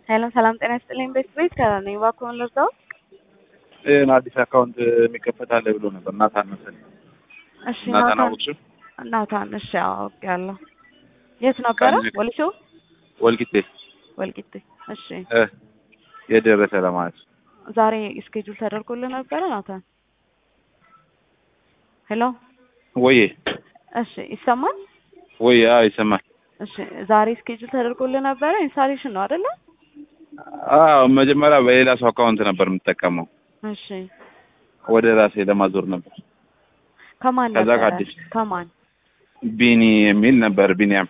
ሄሎ ሰላም ጤና ይስጥልኝ። ቤት ቤት ከነኝ እባክዎን ልርዳው? ይህን አዲስ አካውንት የሚከፈት አለ ብሎ ነበር ናታን መሰለኝ። እሺ ናታን ናታን አወቅሽው? ናታን እሺ አውቄያለሁ። የት ነበረ? ከዚህ- ወሊሶ ወልቂጤ ወልቂጤ። እሺ እ የደረሰ ለማለት ዛሬ ስኬጁል ተደርጎልህ ነበረ ናታን? ሄሎ ወዬ እሺ ይሰማል? ወዬ አዎ ይሰማል። እሺ ዛሬ ስኬጁል ተደርጎልህ ነበረ? ኢንስታሌሽን ነው አይደለ? አዎ መጀመሪያ በሌላ ሰው አካውንት ነበር የምጠቀመው እሺ ወደ ራሴ ለማዞር ነበር። ከማን ከዛ ነበረ? ከአዲስ ከማን ቢኒ የሚል ነበር ቢኒያም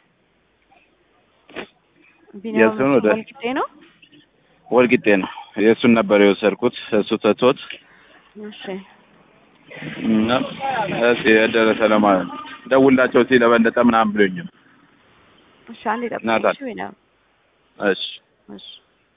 ቢኒያም የእሱን ወደ- ወልቂጤ ነው? ወልቂጤ ነው። የእሱን ነበር የወሰድኩት እሱ ተቶት እሺ እና እስኪ የደረሰ ለማለት ነው። ደውላቸው ሲል ለበለጠ ምናምን ብሎኝ ነው። እሺ አንዴ ጠብቀኝ። ናታን። እሺ ቢኒያም እሺ እሺ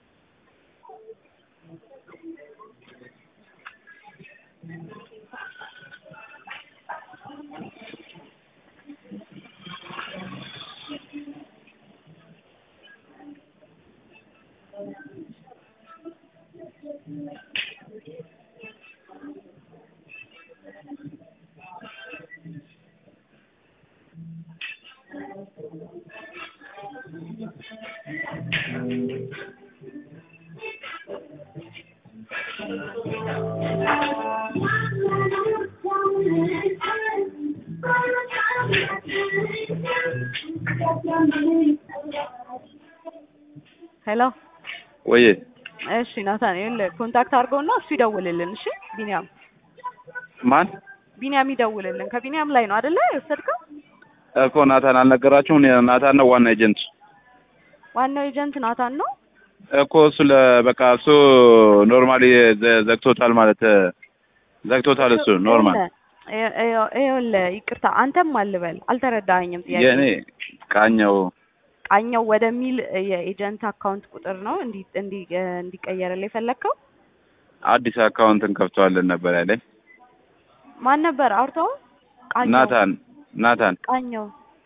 ሄሎ ወዬ እሺ ናታን ይኸውልህ ኮንታክት አድርገውና እሱ ይደውልልን። እሺ ቢኒያም ማን ቢኒያም ይደውልልን። ከቢኒያም ላይ ነው አይደለ የወሰድከው? እኮ ናታን አልነገራችሁም? ናታን ነው ዋና ኤጀንት ዋናው ኤጀንት ናታን ነው። እኮ እሱ ለበቃ እሱ ኖርማሊ ዘግቶታል ማለት ዘግቶታል። እሱ ኖርማል ይኸውልህ፣ ይኸው- ይኸውልህ ይቅርታ አንተም አልበል አልተረዳኸኝም። ጥያቄ የእኔ ቃኘው ቃኘው ወደሚል የኤጀንት አካውንት ቁጥር ነው እንዲ እንዲ እንዲቀየርልህ የፈለግከው? አዲስ አካውንት እንከፍተዋለን ነበር ያለኝ ማን ነበር አውርተው? ቃኘው ናታን ናታን ቃኘው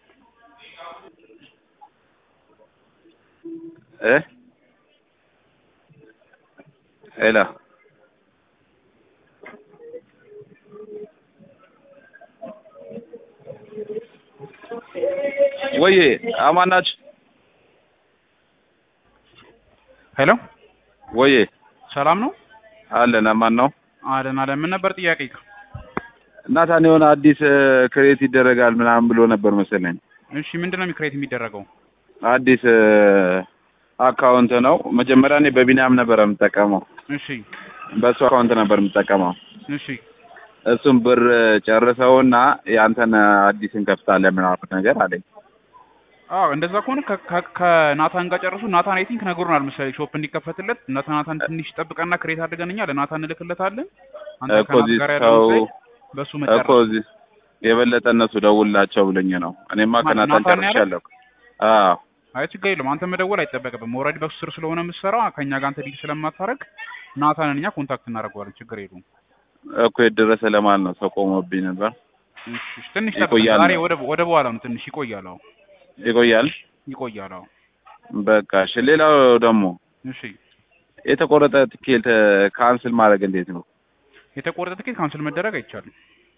እ ሄላ ወዬ አማን ናችሁ? ሄሎ ወዬ ሰላም ነው? አለን። አማን ነው። አለን አለን። ምን ነበር ጥያቄ? ናታን የሆነ አዲስ ክሬት ይደረጋል ምናምን ብሎ ነበር መሰለኝ። እሺ ምንድን ነው ክሬት የሚደረገው? አዲስ አካውንት ነው። መጀመሪያ እኔ በቢኒያም ነበር የምጠቀመው፣ እሺ በእሱ አካውንት ነበር የምጠቀመው። እሺ እሱም ብር ጨርሰውና ያንተን አዲስ እንከፍታለን ምናምን ነገር አለኝ። አዎ እንደዛ ከሆነ ከ- ከ- ከናታን ጋር ጨርሱ። ናታን አይ ቲንክ ነግሮናል መሰለኝ ሾፕ እንዲከፈትለት እናታ ናታን ትንሽ ጠብቀና ክሬት አድርገን እኛ ለናታን እንልክለታለን። አንተ እኮ ከናት እዚህ ጋር ሰው ያለው በሱ እኮ መጨረስ እዚህ የበለጠ እነሱ ደውላቸው ብለኝ ነው። እኔማ ማን- ከናታን ናታን ያለው? ጨርሻለሁ። አዎ አይ ችግር የለውም። አንተ መደወል አይጠበቅብም። ኦልሬዲ በሱ ስር ስለሆነ የምትሰራው ከእኛ ጋር አንተ ዲል ስለማታረግ ናታንን እኛ ኮንታክት እናደርገዋለን። ችግር የለውም። እኮ የደረሰ ለማለት ነው። ሰው ቆሞብኝ ነበር። እሺ እሺ፣ ትንሽ ጠብቅ። ይቆያል ዛሬ ነው። ወደ ወደ በኋላ ነው ትንሽ ይቆያል። አዎ ይቆያል። ይቆያል። አዎ በቃ እሺ። ሌላው ደግሞ እሺ የተቆረጠ ትኬት ካንስል ማድረግ እንዴት ነው? የተቆረጠ ትኬት ካንስል መደረግ አይቻልም።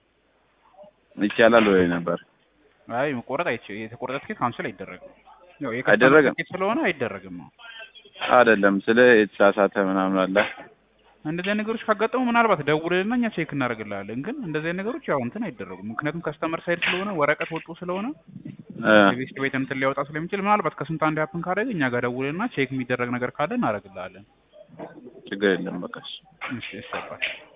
ይቻላል ወይ ነበር? አይ መቆረጥ አይቻ የተቆረጠ ትኬት ካንስል አይደረግም። ያው አይደረግም? የከስተመር ትኬት ስለሆነ አይደረግም። ነው አይደለም ስለ የተሳሳተ ምናምን አለ። እንደዚህ አይነት ነገሮች ካጋጠሙ ምናልባት ደውልልና እኛ ቼክ እናደርግልሃለን። ግን እንደዚህ አይነት ነገሮች ያው እንትን አይደረጉም። ምክንያቱም ከስተመር ሳይድ ስለሆነ ወረቀት ወጡ ስለሆነ እ የቤስት ቤት እንትን ሊያወጣ ስለሚችል ምናልባት ከስንት አንድ ያፕን ካደረግ እኛ ጋር ደውልና ቼክ የሚደረግ ነገር ካለ እናደርግልሃለን። ችግር የለም በቃ እሺ። እሺ እሺ አባት